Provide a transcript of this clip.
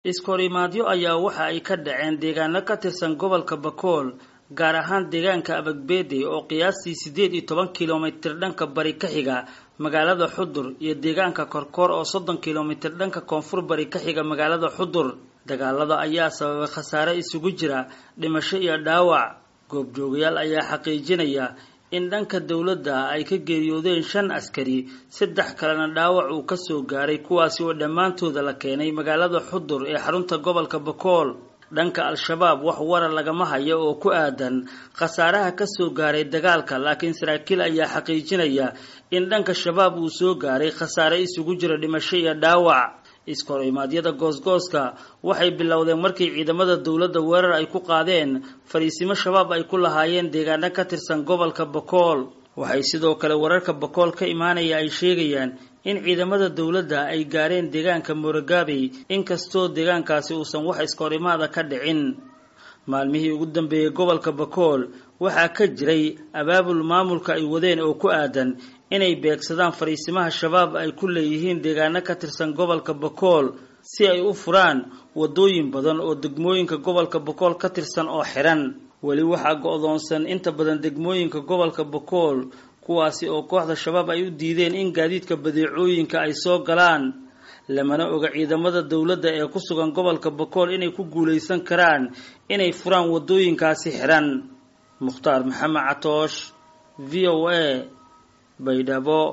iskahorimaadyo ayaa waxa ay ka dhaceen deegaano ka tirsan gobolka bakool gaar ahaan deegaanka abagbeede oo qiyaastii siddeed iyo toban kilomitir dhanka bari ka xiga magaalada xudur iyo deegaanka korkoor oo soddon kilomitir dhanka koonfur bari ka xiga magaalada xudur dagaalada ayaa sababay khasaare isugu jira dhimasho iyo dhaawac goobjoogayaal ayaa xaqiijinaya in dhanka dowladda ay ka geeriyoodeen shan askari saddex kalena dhaawac uu kasoo gaaray kuwaasi oo dhammaantooda la keenay magaalada xudur ee xarunta gobolka bakool dhanka al-shabaab wax warar lagama hayo oo ku aadan khasaaraha kasoo gaaray dagaalka laakiin saraakiil ayaa xaqiijinaya in dhanka shabaab uu soo gaaray khasaare isugu jira dhimasho iyo dhaawac iskahorrimaadyada goosgooska waxay bilowdeen markii ciidamada dowladda weerar ay ku qaadeen fariisimo shabaab ay ku lahaayeen deegaano ka tirsan gobolka bakool waxay sidoo kale wararka bakool ka imaanaya ay sheegayaan in ciidamada dowladda ay gaareen deegaanka moorogabey inkastoo deegaankaasi uusan wax iskahorimaada ka dhicin maalmihii ugu dambeeyey gobolka bakool waxaa ka jiray abaabul maamulka ay wadeen oo ku aadan inay beegsadaan fariisimaha shabaab ay ku leeyihiin deegaano ka tirsan gobolka bakool si ay u furaan wadooyin badan oo degmooyinka gobolka bakool ka tirsan oo xiran weli waxaa go-doonsan inta badan degmooyinka gobolka bakool kuwaasi oo kooxda shabaab ay u diideen in gaadiidka badeecooyinka ay soo galaan lamana oga ciidamada dowladda ee ku sugan gobolka bakool inay ku guulaysan karaan inay furaan wadooyinkaasi xiran mukhtaar maxamed catoosh v o a baydhabo